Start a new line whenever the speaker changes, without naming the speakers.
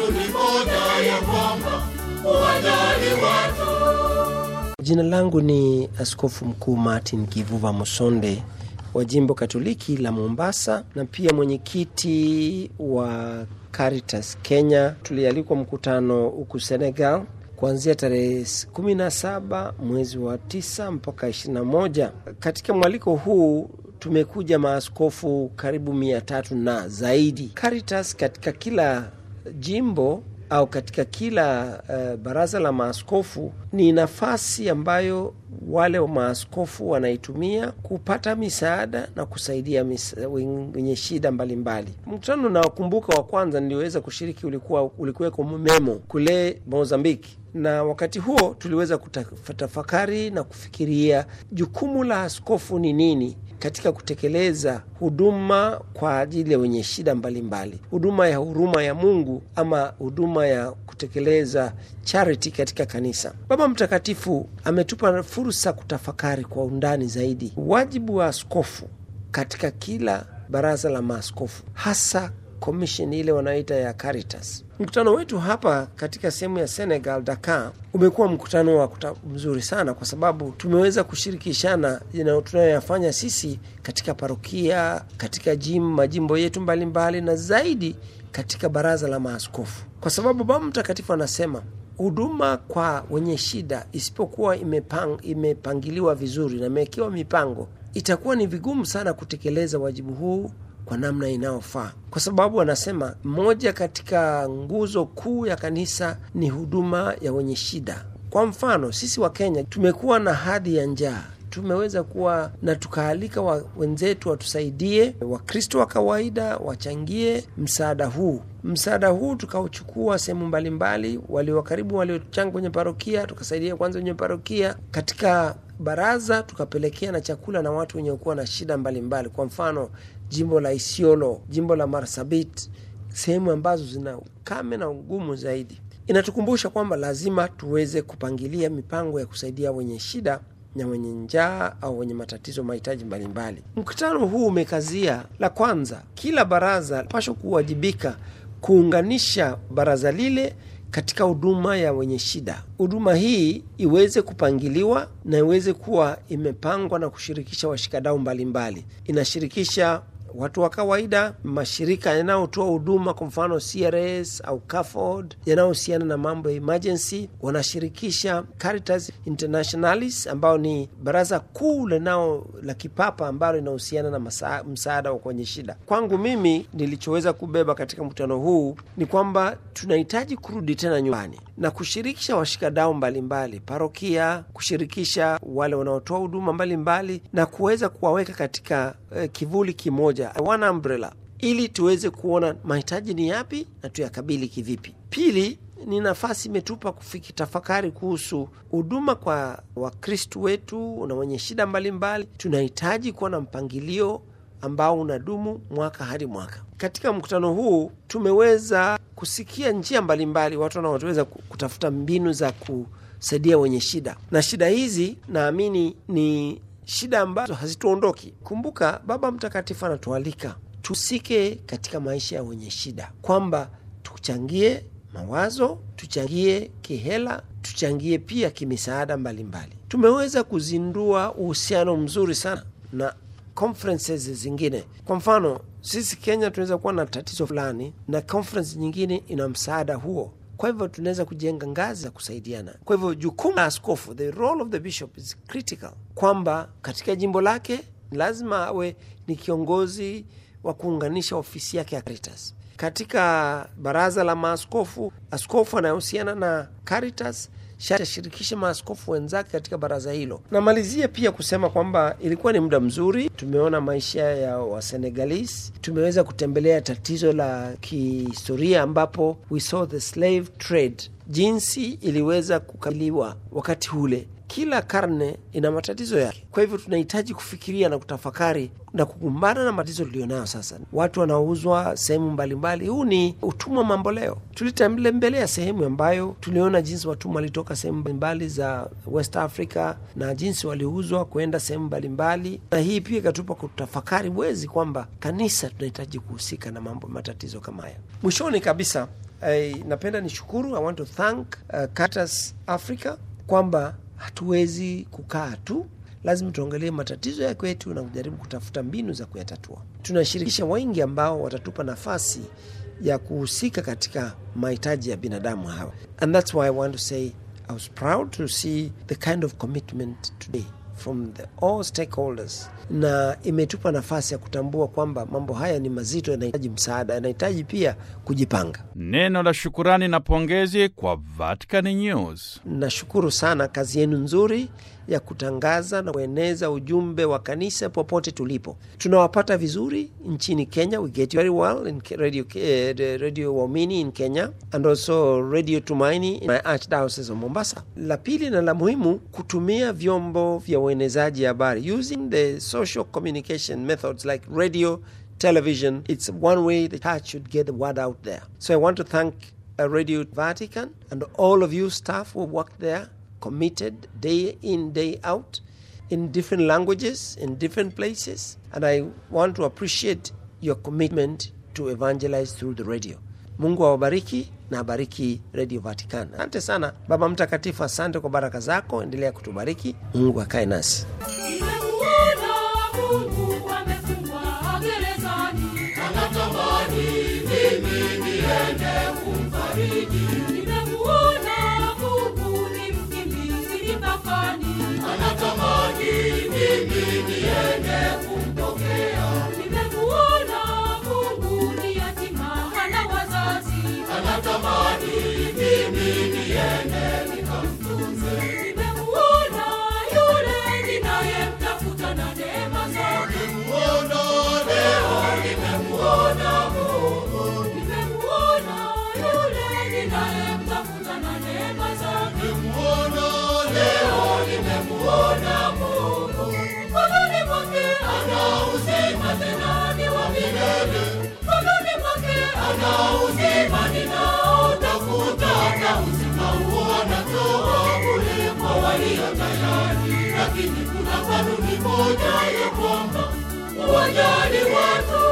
yetu ni moja ya kwamba uwajali watu.
Jina langu ni Askofu Mkuu Martin Kivuva Musonde wa jimbo Katoliki la Mombasa na pia mwenyekiti wa Caritas Kenya. Tulialikwa mkutano huku Senegal kuanzia tarehe 17 mwezi wa 9 mpaka 21. Katika mwaliko huu tumekuja maaskofu karibu mia tatu na zaidi. Caritas katika kila jimbo au katika kila uh, baraza la maaskofu ni nafasi ambayo wale wa maaskofu wanaitumia kupata misaada na kusaidia misa, wenye shida mbalimbali. Mkutano unaokumbuka wa kwanza niliweza kushiriki ulikuwa ulikuweko Memo kule Mozambiki, na wakati huo tuliweza kutafakari na kufikiria jukumu la askofu ni nini katika kutekeleza huduma kwa ajili ya wenye shida mbalimbali, huduma ya huruma ya Mungu ama huduma ya kutekeleza charity katika kanisa. Baba Mtakatifu ametupa fursa kutafakari kwa undani zaidi wajibu wa askofu katika kila baraza la maaskofu, hasa commission ile wanaoita ya Caritas. Mkutano wetu hapa katika sehemu ya Senegal, Dakar, umekuwa mkutano wa kuta mzuri sana, kwa sababu tumeweza kushirikishana tunayoyafanya sisi katika parokia, katika jim, majimbo yetu mbalimbali mbali, na zaidi katika baraza la maaskofu, kwa sababu Baba Mtakatifu anasema huduma kwa wenye shida isipokuwa imepang, imepangiliwa vizuri na imewekewa mipango, itakuwa ni vigumu sana kutekeleza wajibu huu kwa namna inayofaa, kwa sababu anasema moja katika nguzo kuu ya kanisa ni huduma ya wenye shida. Kwa mfano, sisi wa Kenya tumekuwa na hadhi ya njaa tumeweza kuwa na tukaalika wa wenzetu watusaidie, Wakristo wa kawaida wachangie msaada huu. Msaada huu tukauchukua sehemu mbalimbali, walio karibu waliochanga kwenye parokia, tukasaidia kwanza wenye parokia, katika baraza tukapelekea na chakula na watu wenye kuwa na shida mbalimbali mbali. Kwa mfano jimbo la Isiolo, jimbo la Marsabit, sehemu ambazo zina ukame na ugumu zaidi. Inatukumbusha kwamba lazima tuweze kupangilia mipango ya kusaidia wenye shida na wenye njaa au wenye matatizo mahitaji mbalimbali. Mkutano huu umekazia la kwanza, kila baraza pasha kuwajibika kuunganisha baraza lile katika huduma ya wenye shida. Huduma hii iweze kupangiliwa na iweze kuwa imepangwa na kushirikisha washikadau mbalimbali. Inashirikisha watu wa kawaida, mashirika yanayotoa huduma, kwa mfano CRS au CAFOD yanayohusiana na mambo ya emergency, wanashirikisha Caritas Internationalis ambao ni baraza kuu linao la kipapa ambalo linahusiana na masa, msaada wa kwenye shida. Kwangu mimi, nilichoweza kubeba katika mkutano huu ni kwamba tunahitaji kurudi tena nyumbani na kushirikisha washikadau mbalimbali, parokia, kushirikisha wale wanaotoa huduma mbalimbali na kuweza kuwaweka katika eh, kivuli kimoja one umbrella ili tuweze kuona mahitaji ni yapi na tuyakabili kivipi. Pili, ni nafasi imetupa kufiki tafakari kuhusu huduma kwa Wakristu wetu na wenye shida mbalimbali. Tunahitaji kuwa na mpangilio ambao unadumu mwaka hadi mwaka. Katika mkutano huu tumeweza kusikia njia mbalimbali watu wanaoweza kutafuta mbinu za kusaidia wenye shida, na shida hizi naamini ni shida ambazo hazituondoki. Kumbuka, Baba Mtakatifu anatualika tusike katika maisha ya wenye shida, kwamba tuchangie mawazo, tuchangie kihela, tuchangie pia kimisaada mbalimbali. Tumeweza kuzindua uhusiano mzuri sana na conferences zingine. Kwa mfano, sisi Kenya tunaweza kuwa na tatizo fulani na conference nyingine ina msaada huo kwa hivyo tunaweza kujenga ngazi za kusaidiana. Kwa hivyo jukumu la askofu, the role of the bishop is critical, kwamba katika jimbo lake lazima awe ni kiongozi wa kuunganisha ofisi yake ya Caritas. Katika baraza la maaskofu, askofu anayehusiana na Caritas sharti ashirikishe maaskofu wenzake katika baraza hilo. Namalizia pia kusema kwamba ilikuwa ni muda mzuri, tumeona maisha ya Wasenegalis, tumeweza kutembelea tatizo la kihistoria ambapo we saw the slave trade, jinsi iliweza kukabiliwa wakati ule. Kila karne ina matatizo yake, kwa hivyo tunahitaji kufikiria na kutafakari na kukumbana na matatizo tulionayo sasa. Watu wanaouzwa sehemu mbalimbali, huu ni utumwa mamboleo. Tulitembelea sehemu ambayo tuliona jinsi watumwa walitoka sehemu mbalimbali za West Africa na jinsi waliuzwa kwenda sehemu mbalimbali, na hii pia ikatupa kutafakari wezi kwamba kanisa tunahitaji kuhusika na mambo matatizo kama haya. Mwishoni kabisa I, napenda nishukuru, I want to thank uh, Caritas Africa kwamba hatuwezi kukaa tu, lazima tuangalie matatizo ya kwetu na kujaribu kutafuta mbinu za kuyatatua. Tunashirikisha wengi ambao watatupa nafasi ya kuhusika katika mahitaji ya binadamu hawa, and that's why I want to say I was proud to see the kind of commitment today from the all stakeholders, na imetupa nafasi ya kutambua kwamba mambo haya ni mazito, yanahitaji msaada, yanahitaji pia kujipanga.
Neno la shukurani na pongezi kwa Vatican News.
Nashukuru sana kazi yenu nzuri ya kutangaza na kueneza ujumbe wa kanisa popote tulipo. Tunawapata vizuri nchini Kenya, we get very well in radio, eh, the radio Waumini in Kenya and also Radio Tumaini in my Archdiocese of Mombasa. La pili na la muhimu, kutumia vyombo vya uenezaji habari using the social communication methods like radio television. It's one way the church should get the word out there. So I want to thank uh, Radio Vatican and all of you staff who work there, committed day in, day out, in different languages, in different places. And I want to appreciate your commitment to evangelize through the radio. Mungu awabariki na abariki Radio Vatican. Asante sana Baba Mtakatifu, asante kwa baraka zako, endelea kutubariki. Mungu akae nasi.
Nimemuona Mungu amefungwa gerezani, anatamani mimi niende kumfariji. Nimemuona Mungu ni mkimbizi mipakani, anatamani mimi niende kumpokea. Nimemuona Mungu ni yatima hana wazazi, anatamani mimi niende nikamtunze. Nimemuona yule ninayemtafuta na neema zake. Nimemuona leo, nimemuona Mungu. Nimemuona yule ninayemtafuta na neema zake. Nimemuona leo, nimemuona Mungu. Mkononi mwake ana uzima tena ni wa milele. Mkononi mwake ana uzima ninaotafuta, na uzima huo anatoa bure kwa walio tayari. Lakini kuna kanuni moja ya kwamba uwajali watu